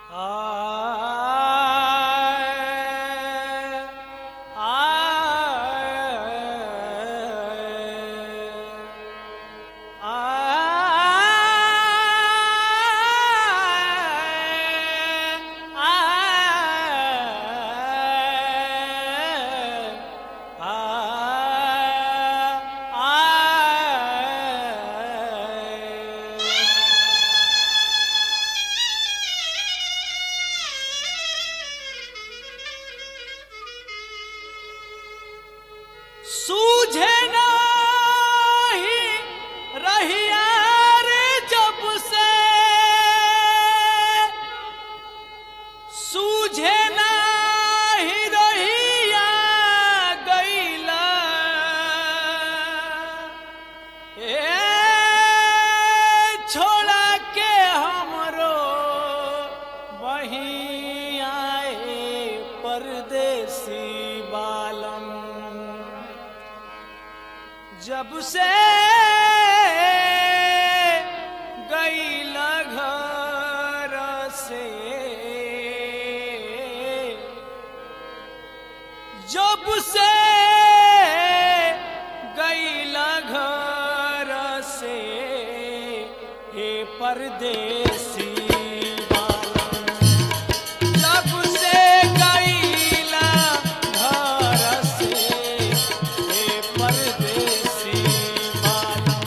सूझे नाही रहिया रे जब से सूझे नाही रहिया गईला ए छोड़ा के हमरो वहीं आए परदेसी बालम जब से गई घर से जब से गई घर से हे परदेसी बालम जब से गईला घर से हे परदेसी बालम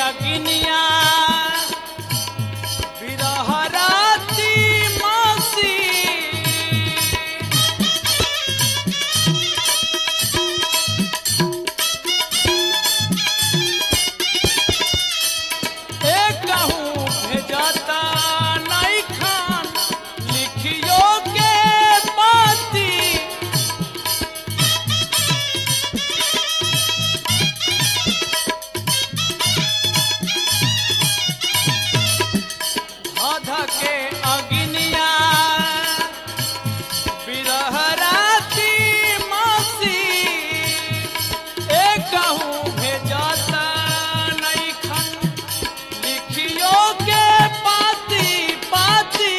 अग्निया बिरहराती मासी एक कहूँ भेजता नहीं खान लिखियो के पाती अध के अग्निया बिरहराती मासी एक कहूँ भेजता नहीं खन लिखियो के पाती पाती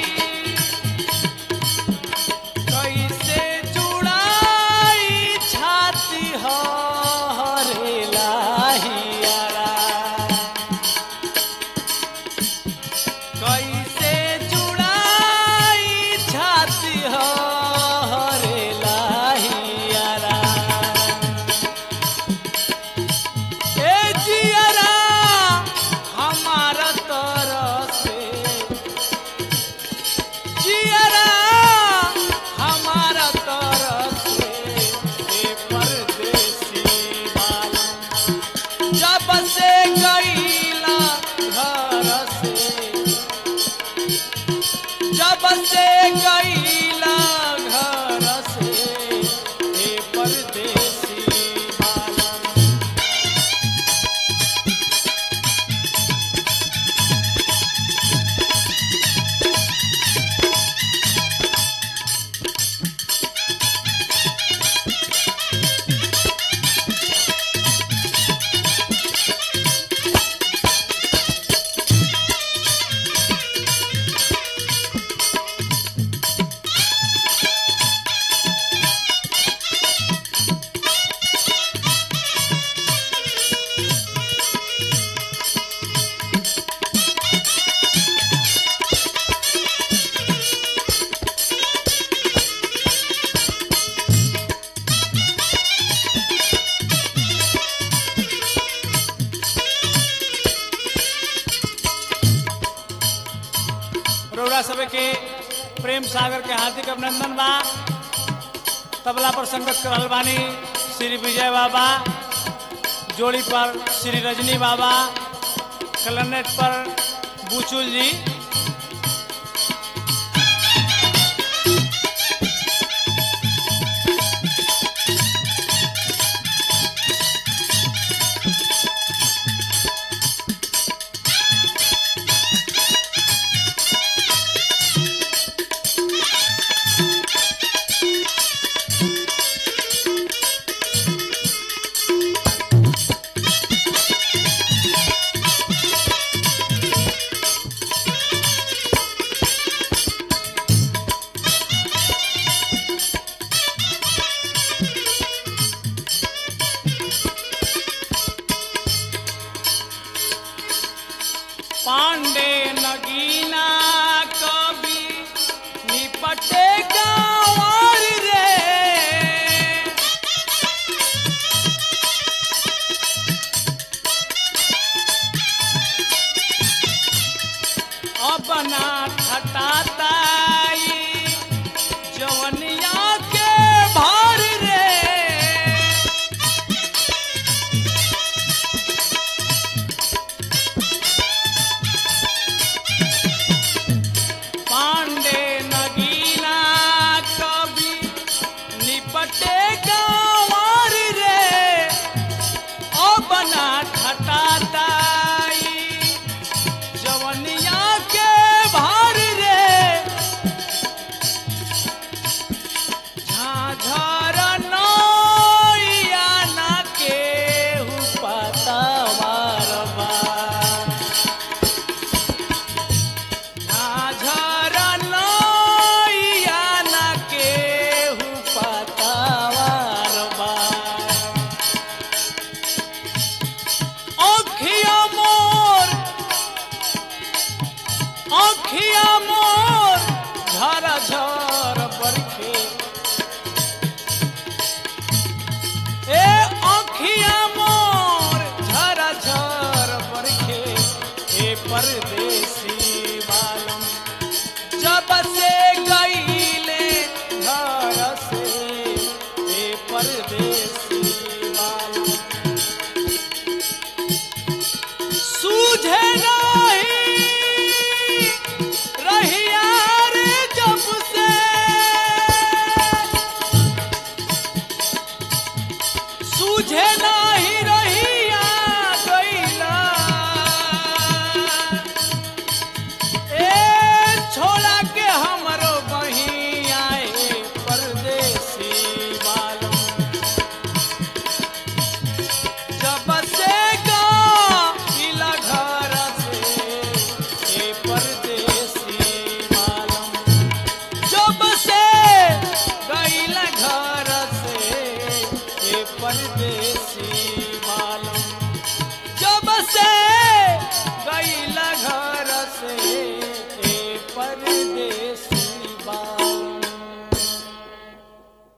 कैसे जुड़ाई छाती हो रे लाहियारा कैसे जुड़ाई छाती हो रे लाहियारा ए जियरा हमारा तरफ से जियरा हमारा तरफ से ए परदेसी वाला जब से गईला घर से जब से गईला घर से ए परदेसी वाला रौरा सभे के प्रेम सागर के हार्दिक अभिनंदन बा तबला पर संगत कर रहल बानी श्री विजय बाबा जोड़ी पर श्री रजनी बाबा क्लनेट पर बुचुल जी पांडे नगीना कभी निपटे गाँवर रे अपना खटाताई जवनिया के भर रे पांडे नगीना कभी निपटे गाँवर रे ओ बना ठटाताई जवनिया के भार रे झाझर नैया ना केहू पतवार बा झाझर नैया ना केहू पतवार परदेसी बालम जब से गईला घर से ए परदेसी बालम